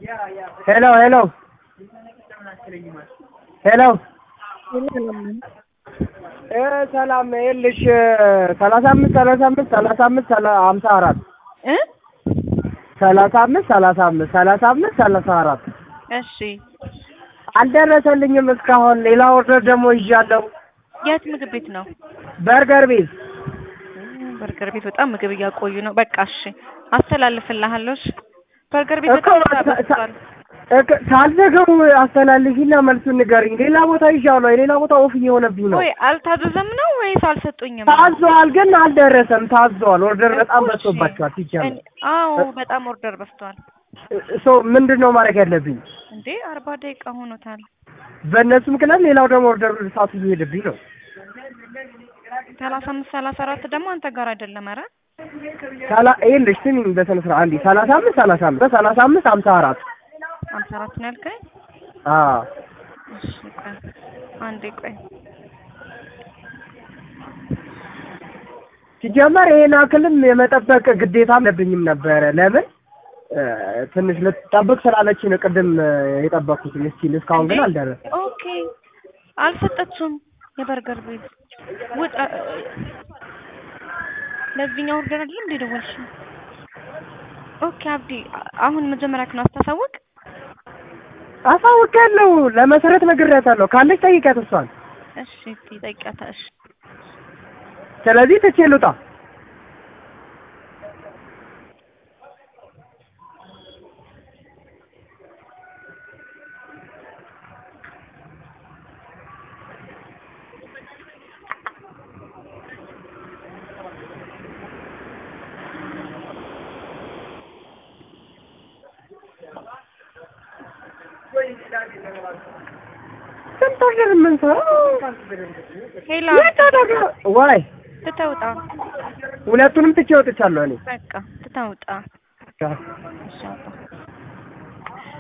ሄሎ ሄሎ ሄሎ እ ሰላም ይኸውልሽ ሰላሳ አምስት ሰላሳ አምስት ሰላሳ አምስት ሀምሳ አራት እ ሰላሳ አምስት ሰላሳ አምስት ሰላሳ አምስት ሰላሳ አራት እሺ አልደረሰልኝም እስካሁን። ሌላ ኦርደር ደግሞ ይዣለሁ። የት ምግብ ቤት ነው? በርገር ቤት በርገር ቤት በጣም ምግብ እያቆዩ ነው። በቃ እሺ አስተላልፍልሃለሁ። እሺ በርገር ቤት እኮ በጣም ሳ- ሳ- በዝቷል። እክ- ሳልዘገው አስተላልፊና መልሱን ንገሪኝ። ሌላ ቦታ ይዣለሁ። የሌላ ቦታ ኦፍ እየሆነብኝ ነው። ወይ አልታዘዘም ነው ወይስ አልሰጡኝም? ታዟል፣ ግን አልደረሰም። ታዟል። ኦርደር በጣም እኮ እሺ። በዝቶባቸዋል። ሲጀምር እኔ- አዎ በጣም ኦርደር በዝቷል ሶ ምንድን ነው ማድረግ ያለብኝ? እንዴ አርባ ደቂቃ ሆኖታል። በእነሱ ምክንያት ሌላው ደግሞ ኦርደር ሰዓቱ እየሄደብኝ ነው። ሰላሳ አምስት ሰላሳ አራት ደግሞ አንተ ጋር አይደለም። ኧረ ሰላ ይኸውልሽ ስሚኝ በስነ ስርዓት አንዴ ሰላሳ አምስት ሰላሳ አምስት ሰላሳ አምስት ሀምሳ አራት ሀምሳ አራት ነው ያልከኝ? አዎ እሺ ቆይ አንዴ ቆይ ሲጀመር ይሄን አክልም የመጠበቅ ግዴታ አለብኝም ነበረ። ለምን እ፣ ትንሽ ልጠብቅ ስላለች ነው ቅድም እ፣ የጠበቅኩት ምስኪን። እስካሁን ግን እንዴ? አልደረሰም። ኦኬ አልሰጠችውም። የበርገር ቤት ውጣ። ለዚህኛው ኦርደር አይደለም እንደ ደወልሽው? ኦኬ አብዲ አ- አሁን መጀመሪያ ክን አስታሳውቅ። አሳውቃለሁ። ለመሰረት ነግሬያታለሁ። ካለች ጠይቂያት እሷን። እሺ እስኪ ጠይቂያታ። እሺ ስለዚህ ትቼ ልውጣ። ስንት ኦርደር የምንሰራው? ሄላ የት አደረገ? ዋይ ትተውጣ። ሁለቱንም ትቼ ወጥቻለሁ እኔ። በቃ ትተውጣ። እሺ አባ